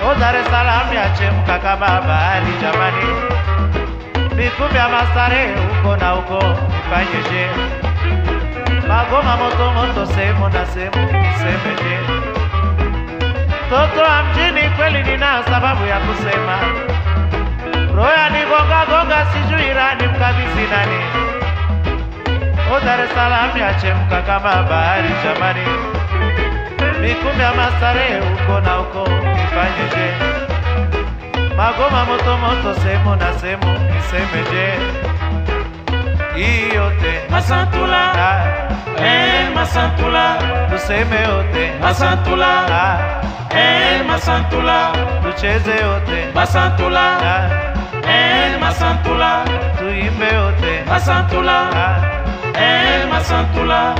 O Dar es Salaam yachemka kama bahari jamani, vikumbi vya mastarehe huko na huko nifanyeje? Magoma moto moto sehemu na sehemu nisemeje? Mtoto wa mjini kweli nina sababu ya kusema, roho yanigonga gonga, sijui rani mkabidhi nani? O Dar es Salaam yachemka kama bahari jamani, mikumbi ya mastarehe huko na huko nifanyeje? Magoma moto moto sehemu na sehemu nisemeje? Hii yote Masantula, ah, eh Masantula, tuseme yote Masantula, ah, eh Masantula, tucheze yote Masantula, ah, eh Masantula, tuimbe yote Masantula, ah, eh Masantula.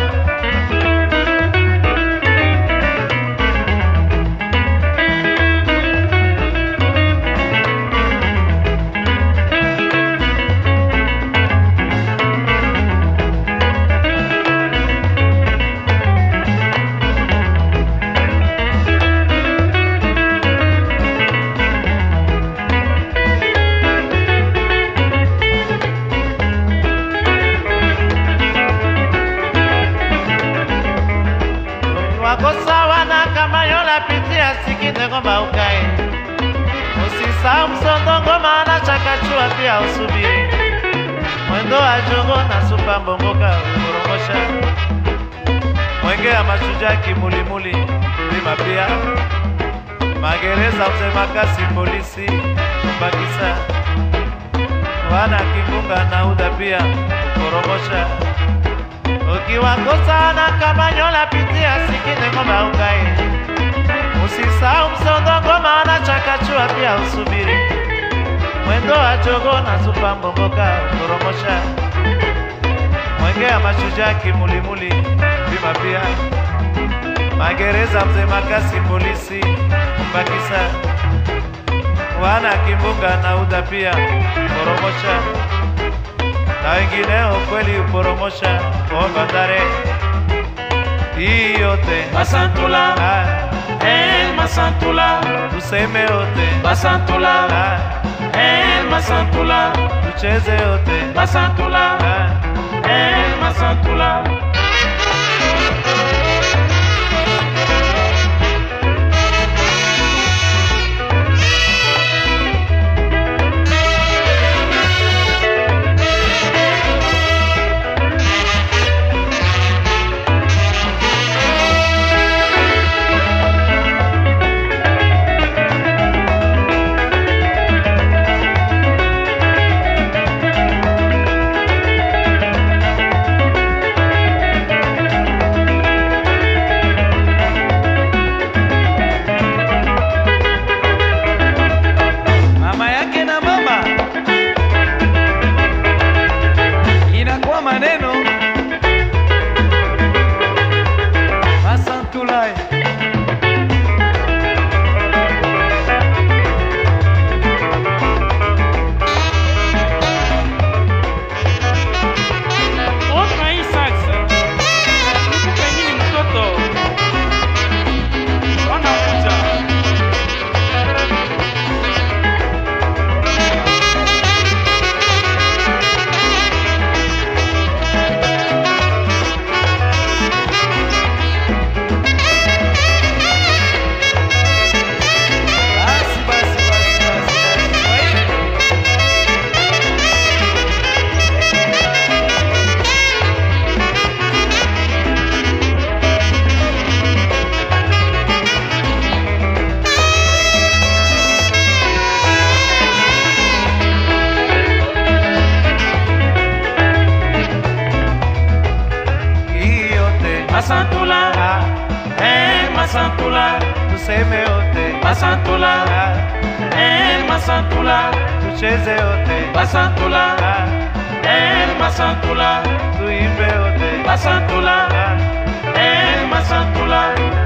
wako sawa na kama yola pitia sikinde ngoma ukae, usisahau msondo ngoma na chakachua pia usubiri mwendo wa jongo na supa mbongoka kurongosha mwenge ya mashujaa kimulimuli lima pia magereza mzee makasi polisi kumbakisa wana kimbunga na uda pia kurongosha ukiwakosa na kama nyola pitia sikinde ngoma ukae, usisahau msondo ngoma na chakachua pia usubiri mwendo wa jogo na supa mbongoka kuromosha mwenge ya mashujaa kimulimuli bima pia magereza mzee makasi polisi kumbakisa wana kimbunga na uda pia kuromosha na wengineo kweli uporomosha kwa bandare hii yote Masantula, ah, eh Masantula, tuseme yote Masantula, ah, eh Masantula, tucheze yote Masantula, ah, eh Masantula. mama yake na mama inakuwa maneno Masantulai Oka hii sax. Nikupe nini mtoto? Wanakuja. basi basi basi basi kwa hiyo hii yote Masantula, ah, eh Masantula, tuseme yote Masantula, ah, eh Masantula, tucheze yote Masantula, ah, eh Masantula, tuimbe yote Masantula, ah, eh Masantula,